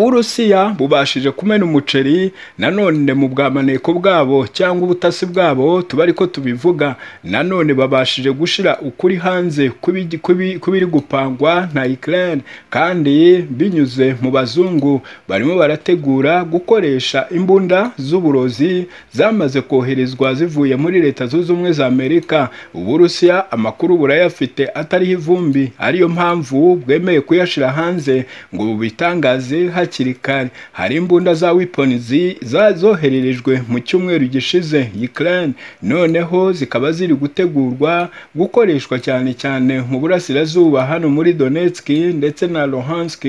uburusiya bubashije kumena umuceri nanone mu bwamaneko bwabo cyangwa ubutasi bwabo tuba ariko tubivuga nanone babashije gushira ukuri hanze kw'ibigi- kw'ibi- kw'ibiri gupangwa na Ukraine kandi binyuze mu bazungu barimo barategura gukoresha imbunda z'uburozi zamaze koherezwa zivuye muri leta zunze ubumwe za Amerika uburusiya amakuru burayafite atariho ivumbi ariyo mpamvu bwemeye kuyashira hanze ngo bubitangaze hakiri kare hari imbunda za wiponizi zohererejwe mu cyumweru gishize Ukraine noneho zikaba ziri gutegurwa gukoreshwa cyane cyane mu burasirazuba hano muri Donetsk ndetse na Luhansk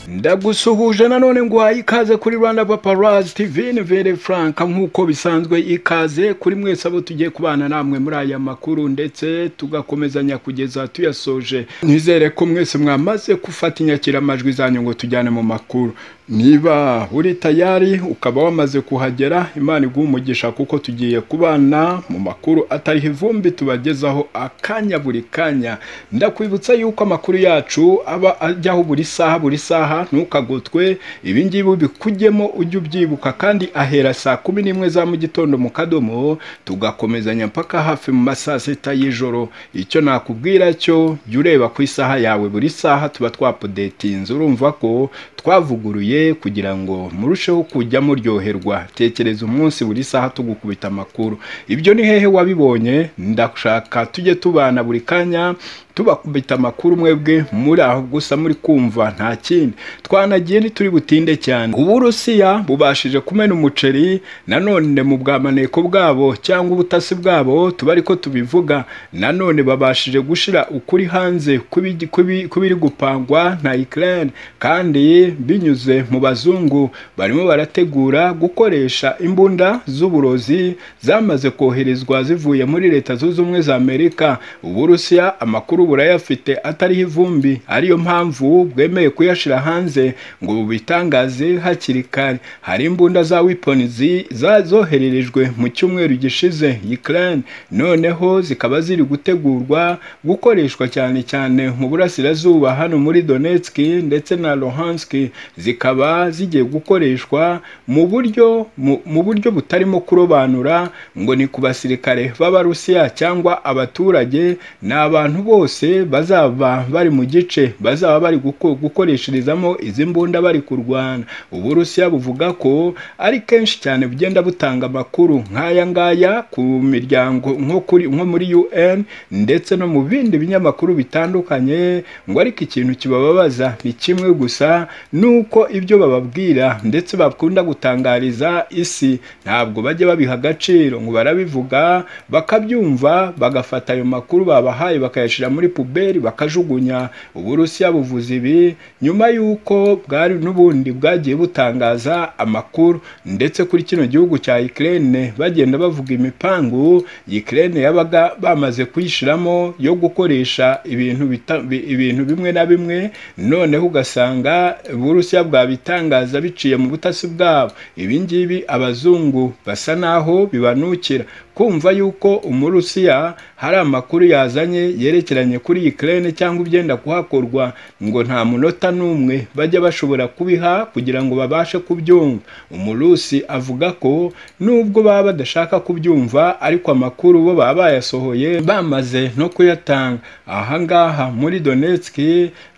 ndagusuhuje nanone nguhaye ikaze kuri rwanda paparazi tv ni vere frank nk'uko bisanzwe ikaze kuri mwese abo tugiye kubana namwe muri aya makuru ndetse tugakomezanya kugeza tuyasoje nizere ko mwese mwamaze gufata inyakiramajwi zanyu ngo tujyane mu makuru niba uri tayari ukaba wamaze kuhagera imana iguha umugisha kuko tugiye kubana mu makuru atariho ivumbi tubagezaho akanya buri kanya ndakwibutsa yuko amakuru yacu aba ajyaho buri saha buri saha ntukagotwe ibi ngibi bikujyemo ujye ubyibuka kandi ahera saa kumi n'imwe za mu gitondo mu kadomo tugakomezanya mpaka hafi mu ma saa sita y'ijoro icyo nakubwira cyo jya ureba ku isaha yawe buri saha tuba twapodetinze urumva ko twavuguruye kugira ngo murusheho kujya muryoherwa tekereza umunsi buri saha tugukubita amakuru ibyo ni hehe wabibonye ndashaka tujye tubana buri kanya tubakubita amakuru mwebwe muri aho gusa muri kumva nta kindi twanagiye ntituri butinde cyane uburusiya bubashije kumena umuceri nanone mu bwamaneko bwabo cyangwa ubutasi bwabo tuba ariko tubivuga nanone babashije gushira ukuri hanze kw'ibigi- kw'ibi- kw'ibiri gupangwa na Ukraine kandi binyuze mu bazungu barimo barategura gukoresha imbunda z'uburozi zamaze koherezwa zivuye muri leta zunze ubumwe za Amerika uburusiya amakuru burayafite atariho ivumbi ariyo mpamvu bwemeye kuyashira hanze ngo bubitangaze hakiri kare hari imbunda za wiponizi zohererejwe mu cyumweru gishize Ukraine noneho zikaba ziri gutegurwa gukoreshwa cyane cyane mu burasirazuba hano muri Donetsk ndetse na Luhansk zikaba zigiye gukoreshwa mu buryo mu- mu buryo butarimo kurobanura ngo ni ku basirikare b'Abarusiya cyangwa abaturage ni abantu bose bazaba bari mu gice bazaba bari guko- gukoresherezamo izi mbunda bari kurwana uburusiya buvuga ko ari kenshi cyane bugenda butanga amakuru nk'aya ngaya ku miryango nko kuri nko muri UN ndetse no mu bindi binyamakuru bitandukanye ngo ariko ikintu kibababaza ni kimwe gusa nuko ibyo bababwira ndetse bakunda gutangariza isi ntabwo bajya babiha agaciro ngo barabivuga bakabyumva bagafata ayo makuru babahaye bakayashyira muri puberi bakajugunya uburusiya buvuze ibi nyuma y'uko bwari n'ubundi bwagiye butangaza amakuru ndetse kuri kino gihugu cya Ukraine bagenda bavuga imipangu Ukraine yabaga bamaze kuyishiramo yo gukoresha ibintu bita- bi- ibintu bimwe na bimwe noneho ugasanga uburusiya bwabitangaza biciye mu butasi bwabo ibi ngibi abazungu basa naho bibanukira kumva yuko umurusiya hari amakuru yazanye yerekeranye kuri Ukraine cyangwa ibyenda kuhakorwa ngo nta munota n'umwe bajya bashobora kubiha kugira ngo babashe kubyumva umurusi avuga ko nubwo baba badashaka kubyumva ariko amakuru bo baba bayasohoye bamaze no kuyatanga aha ngaha muri Donetsk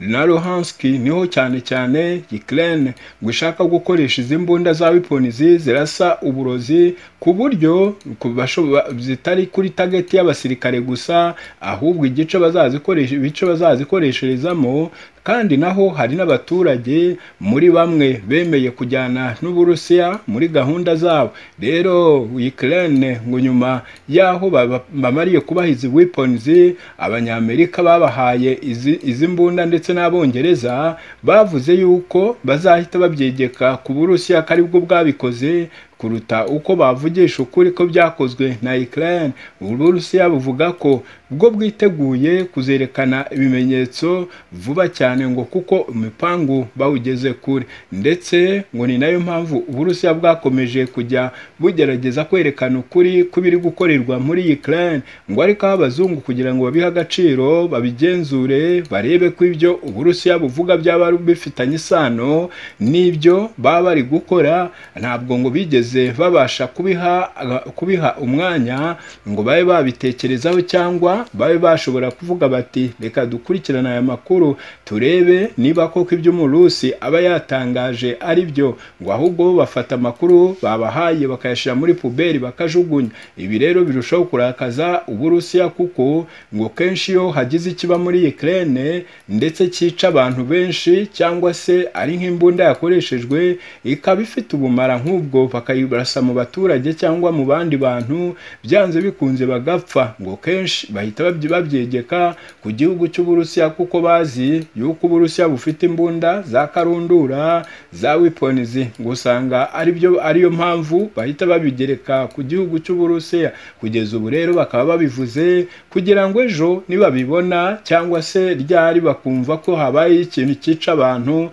na Luhansk niho cyane cyane Ukraine ngo ishaka gukoresha izi mbunda za wiponizi zirasa uburozi ku buryo ku basho- ba- zitari kuri tageti y'abasirikare gusa ahubwo igice bazazikoresha ibice bazazikoresherezamo kandi naho hari n'abaturage muri bamwe bemeye kujyana n'uburusiya muri gahunda zabo rero Ukraine ngo nyuma y'aho baba- bamariye kubaha izi weapons abanyamerika babahaye izi izi mbunda ndetse n'abongereza bavuze yuko bazahita babyegeka ku burusiya ko aribwo bwabikoze kuruta uko bavugisha ukuri ko byakozwe na Ukraine uburusiya buvuga ko ubwo bwiteguye kuzerekana ibimenyetso vuba cyane ngo kuko imipangu bawugeze kure ndetse ngo ni nayo mpamvu uburusiya bwakomeje kujya bugerageza kwerekana ukuri kw'ibiri gukorerwa muri Ukraine ngo ariko aho abazungu kugira ngo babihe agaciro babigenzure barebe ko ibyo uburusiya buvuga byaba bifitanye isano n'ibyo baba bari gukora ntabwo ngo bigeze babasha kubiha kubiha umwanya ngo babe babitekerezaho cyangwa babe bashobora kuvuga bati reka dukurikirane aya makuru turebe niba koko ibyo umurusi aba yatangaje ari byo ngo ahubwo bafata amakuru babahaye bakayashyira muri puberi bakajugunya ibi rero birushaho kurakaza uburusiya kuko ngo kenshi iyo hagize ikiba muri Ukraine ndetse cyica abantu benshi cyangwa se ari nk'imbunda yakoreshejwe ikaba ifite ubumara nk'ubwo bakayibasa mu baturage cyangwa mu bandi bantu byanze bikunze bagapfa ngo kenshi bahita babyegeka ku gihugu cy'uburusiya kuko bazi yuko uburusiya bufite imbunda za karundura za wiponizi ngo usanga aribyo ariyo mpamvu bahita babigereka ku gihugu cy'uburusiya kugeza ubu rero bakaba babivuze kugira ngo ejo nibabibona cyangwa se ryari bakumva ko habaye ikintu cyica abantu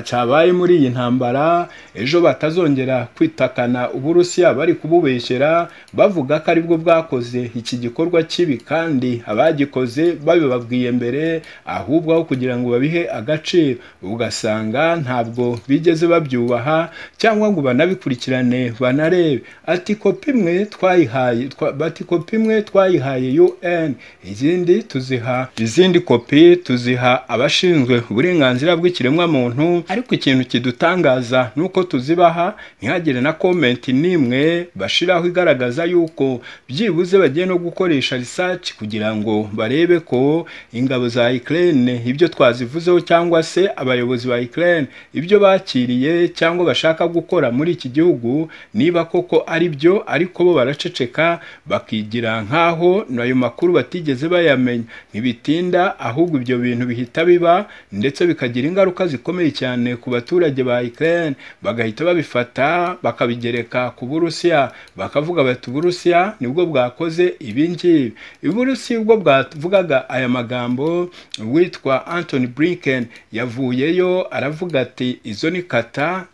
cyabaye muri iyi ntambara ejo batazongera kwitakana uburusiya bari kububeshyera bavuga ko aribwo bwakoze iki gikorwa kibi kandi abagikoze babibabwiye mbere ahubwo aho kugira ngo babihe agaciro ugasanga ntabwo bigeze babyubaha cyangwa ngo banabikurikirane banarebe ati kopi imwe twayihaye bati kopi imwe twayihaye UN izindi tuziha izindi kopi tuziha abashinzwe uburenganzira bw'ikiremwamuntu ariko ikintu kidutangaza ni uko tuzibaha ntihagire na komenti n'imwe bashiraho igaragaza yuko byibuze bagiye no gukoresha research kugira ngo barebe ko ingabo za Ukraine ibyo twazivuzeho cyangwa se abayobozi ba Ukraine ibyo bakiriye cyangwa bashaka gukora muri iki gihugu niba koko ari byo ariko bo baraceceka bakigira nk'aho ayo makuru batigeze bayamenya ntibitinda ahubwo ibyo bintu bihita biba ndetse bikagira ingaruka zikomeye cyane ku baturage ba Ukraine bagahita babifata bakabigereka ku Burusiya bakavuga bati Uburusiya nibwo bwakoze ibi ngibi Uburusiya ubwo bwavugaga aya magambo witwa Anthony Blinken yavuyeyo aravuga ati izo ni kata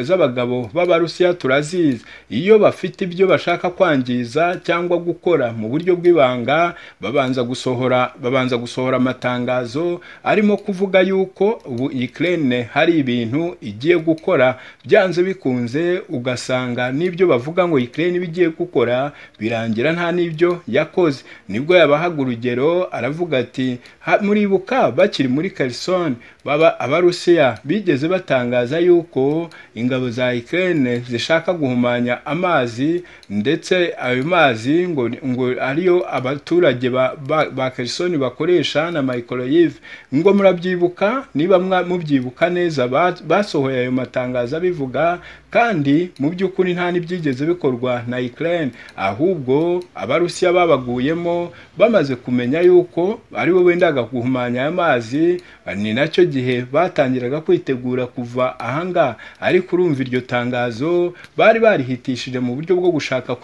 z'abagabo b'abarusiya turazizi iyo bafite ibyo bashaka kwangiza cyangwa gukora mu buryo bw'ibanga babanza gusohora babanza gusohora amatangazo arimo kuvuga yuko ubu Ukraine hari ibintu igiye gukora byanze bikunze ugasanga n'ibyo bavuga ngo Ukraine bigiye gukora birangira nta n'ibyo yakoze nibwo yabahaga urugero aravuga ati muribuka bakiri muri Kherson baba abarusiya bigeze batangaza yuko ingabo za Ukraine zishaka guhumanya amazi ndetse ayo mazi ngo, ngo ariyo abaturage ba, ba, ba Kherson bakoresha na microwave ngo murabyibuka niba mubyibuka neza basohoye ayo matangazo abivuga kandi mu by'ukuri nta n'ibyigeze bikorwa na Ukraine ahubwo abarusiya babaguyemo bamaze kumenya yuko aribo bendaga guhumanya aya mazi ni nacyo gihe batangiraga kwitegura kuva ahangaha ariko urumva iryo tangazo bari barihitishije mu buryo bwo gushaka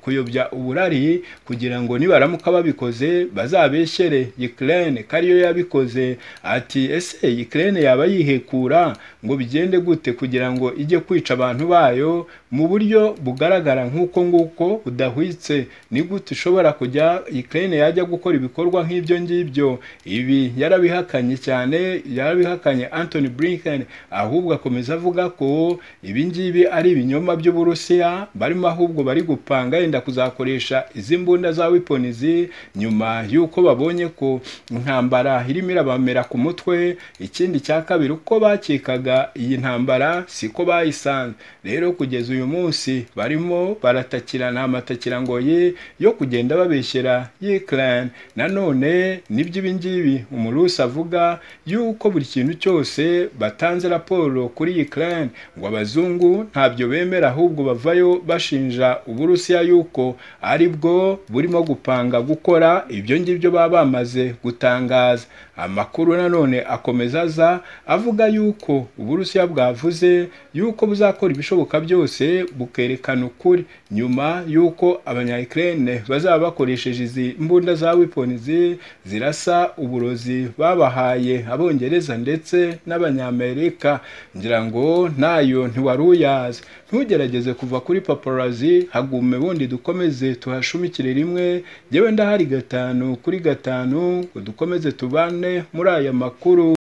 kuyobya uburari kugira ngo nibaramuka babikoze bazabeshyere Ukraine ko ariyo yabikoze ati ese Ukraine yaba yihekura ngo bigende gute kugira ngo ijye kwica abantu abantu bayo mu buryo bugaragara nk'uko nguko budahwitse ni gute ishobora kujya Ukraine yajya gukora ibikorwa nk'ibyo ngibyo ibi yarabihakanye cyane yarabihakanye Anthony Blinken ahubwo akomeza avuga ko ibi ngibi ari ibinyoma by'uburusiya barimo ahubwo bari gupanga yenda kuzakoresha izi mbunda za wiponizi nyuma y'uko babonye ko intambara irimo irabamera ku mutwe ikindi cya kabiri uko bakikaga iyi ntambara siko bayisanze rero kugeza uyu munsi barimo baratakirana amatakirangoyi yo kugenda babeshyera Ukraine nanone n'iby'ibingibi umurusi avuga yuko buri kintu cyose batanze raporo kuri Ukraine ngo abazungu ntabyo bemera ahubwo bavayo bashinja uburusiya yuko aribwo burimo gupanga gukora ibyo ngibyo baba bamaze gutangaza amakuru nanone akomeza aza avuga yuko uburusiya bwavuze yuko buzakora ibishoboka byose bukerekana ukuri nyuma y'uko abanyayikirere bazaba bakoresheje izi mbuga imbunda za wiponizi zirasa uburozi babahaye abongereza ndetse n'abanyamerika ngira ngo nayo ntiwari uyazi ntugerageze kuva kuri paparazi hagume bundi dukomeze tuhashumikire rimwe ngewe ndahari gatanu kuri gatanu ngo dukomeze tubane muri aya makuru